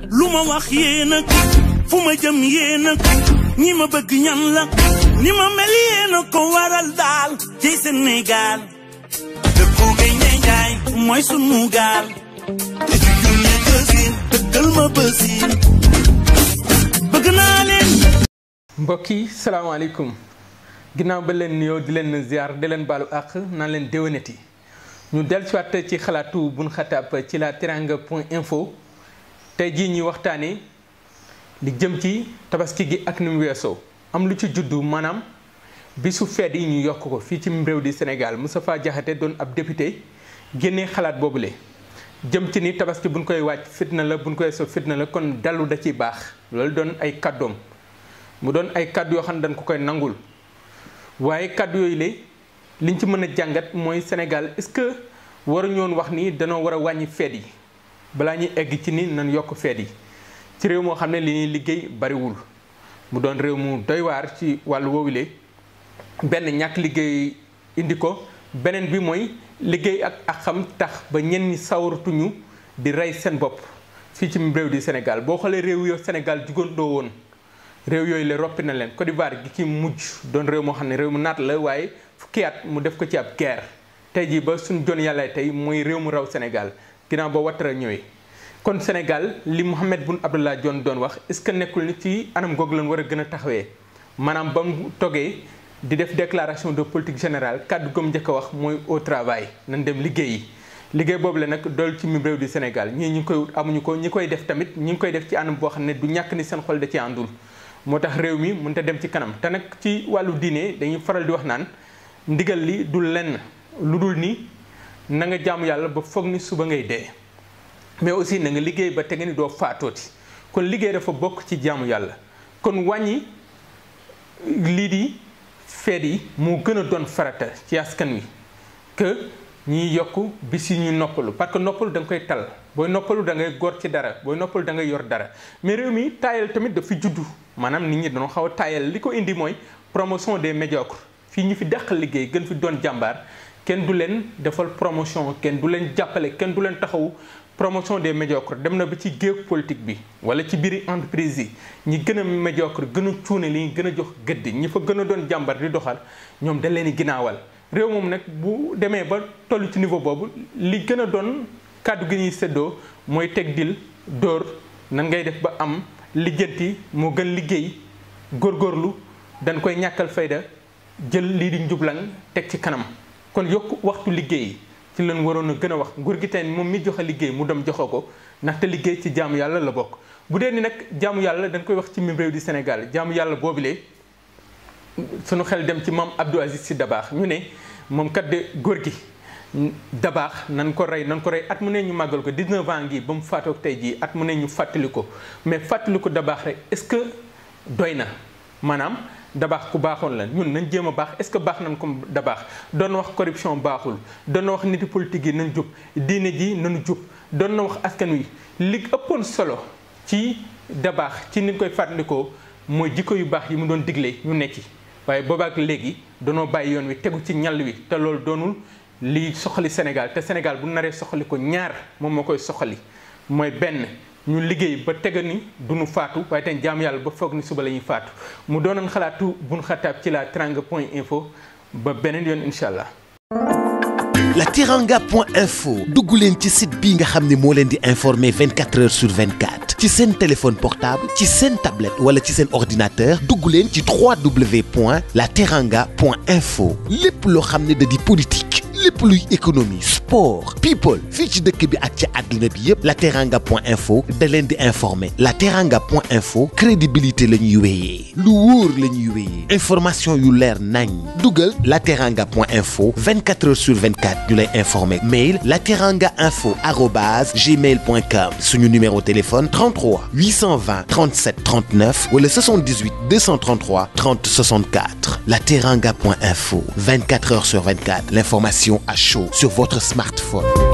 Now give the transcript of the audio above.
lu ma wax yéen a fu ma jëm yéen a ñi ma bëgg ñan la ni ma mel yéen a ko waral daal ci Sénégal dëkku gay ne njaay mooy sunu gaal te ci junne gësin dëggal ma bësin bëgg naa leen mbokk yi salaamaaleykum ginnaaw ba leen nuyoo di leen ziar di leen baalu àq naan leen déwénati ñu dellusiwaat ci xalaatu bun xataab ci la teranga point info tey jii ñuy waxtaanee li jëm ci tabaski gi ak ni mu weesoo am lu ci juddu maanaam bisu feet yi ñu yokk ko fii ci réew di Sénégal Moustapha Diakhaté doon ab député génnee xalaat boobule jëm ci ni tabaski buñ koy wàcc fitna la buñ koy so fitna la kon dallu da ciy baax loolu doon ay kàddoom mu doon ay kàddu yoo xam ne dañ ko koy nangul waaye kàddu yooyu la liñ ci mën a jàngat mooy Sénégal est-ce que waruñu woon wax ni danoo war a wàññi feet yi balaa ñuy egg ci ni nan yokk feet yi ci réew moo xam ne li ñuy liggéey bariwul mu doon réew mu doy waar ci wàllu woowule benn ñàkk liggéey indi ko beneen bi mooy liggéey ak ak xam tax ba ñenn ñi sawaratuñu di rey seen bopp fii ci réew di Sénégal boo xoolee réew yo Sénégal jugandoo woon réew yooyu la roppi na leen Côte d'Ivoire gi ci mujj doon réew moo xam ne réew mu naat la waaye fukki at mu def ko ci ab guerre tey jii ba suñ jon yàlla tey mooy réew mu raw Sénégal ginnaaw ba Ouattara ñëwee kon Sénégal li Mohamed Boun Abdallah Dionne doon wax est-ce que nekkul ni ci anam googu lañ war a gën a taxawee maanaam ba mu toggee di def déclaration de politique générale kàddu gëm njëkk a wax mooy au travail nañ dem liggéeyi liggéey boobu la nag dool ci mim réew di Sénégal ñii ñi ngi koy wut amuñu ko ñi koy def tamit ñi ngi koy def ci anam boo xam ne du ñàkk ni seen xol da ci àndul moo tax réew mi mënut a dem ci kanam te nag ci wàllu diine dañuy faral di wax naan ndigal li du lenn lu dul ni na nga jaamu yàlla ba foog ni suba ngay dee mais aussi na nga liggéey ba tege ni doo faatooti kon liggéey dafa bokk ci jaamu yàlla kon wàññi lii di feet yi moo gën a doon farata ci askan wi que ñiy yokk bis yi ñu noppalu parce que noppalu da nga koy tal booy noppalu da ngay góor ci dara booy noppalu da ngay yor dara mais réew mi taayal tamit dafa juddu maanaam nit ñi dañoo xaw a taayal li ko indi mooy promotion des médiocres fii ñu fi dàq liggéey gën fi doon jàmbaar kenn du leen defal promotion kenn du leen jàppale kenn du leen taxawu promotion des médiocres dem na ba ci géew politique bi wala ci biiri entreprise yi ñi gën a médiocre gën a cuune li ñu gën a jox gëdd ñi fa gën a doon jàmbar di doxal ñoom dañ leen di ginnaawal réew moom nag bu demee ba toll ci niveau boobu li gën a doon kàddu gi ñuy séddoo mooy teg dil dóor nan ngay def ba am lijjanti moo gën liggéey góorgóorlu dañ koy ñàkkal fayda jël lii di njublan teg ci kanam kon yokk waxtu liggéey ci leen waroon a gën a wax nguur gi tey moom mi joxe liggéey mu dem joxe ko ndaxte liggéey ci jaamu yàlla la bokk bu dee ni nag jaamu yàlla dañ koy wax ci mim réew di Sénégal jaamu yàlla boobule sunu xel dem ci maam Abdou Aziz Sy Dabaax ñu ne moom kat de góor gi Dabaax nan ko rey nan ko rey at mu ne ñu màggal ko 19 ans ngi ba mu faatoog tey jii at mu ne ñu fàttali ko mais fàttali ko Dabaax rek est-ce que doy na maanaam dabaax ku baaxoon la ñun nañ jéem a baax est-ce que baax nañ ko dabaax doon wax corruption baaxul doon na wax niti politique yi nañ jub diine ji nañu jub doon na wax askan wi li ëppoon solo ci dabaax ci ni koy fàttalikoo mooy jikko yu baax yi mu doon digle ñu nekk ci waaye boobaak léegi danoo bàyyi yoon wi tegu ci ñal wi te loolu doonul li soxali Sénégal te Sénégal bu naree soxali ko ñaar moom moo koy soxali mooy benn ñu liggéey ba tega ni duñu faatu waaye tey jaam yàlla ba foog ni suba la ñuy faatu mu doonoon xalaatu buñ xataab ci la teranga point info ba beneen yoon incha allah. la teranga point info dugg leen ci site bii nga xam ne moo leen di informer 24 heures sur 24 ci seen téléphone portable ci seen tablette wala ci seen ordinateur dugg leen ci 3w point la teranga point info lépp loo xam ne da di politique lépp luy économie sport people fii ci dëkk bi ak ci àdduna bi yépp la teranga point info da leen di informer la teranga point info crédibilité la ñuy wéyee lu wóor la ñuy wéyee information yu leer nañ dugal la teranga point info 24 heures sur 24 ñu lay informer mail la teranga info arobase gmail point com suñu numéro téléphone 33 820 37 39 wala 78 233 30 64 la teranga point info 24 heures sur 24 l'information à chaud sur votre smartphone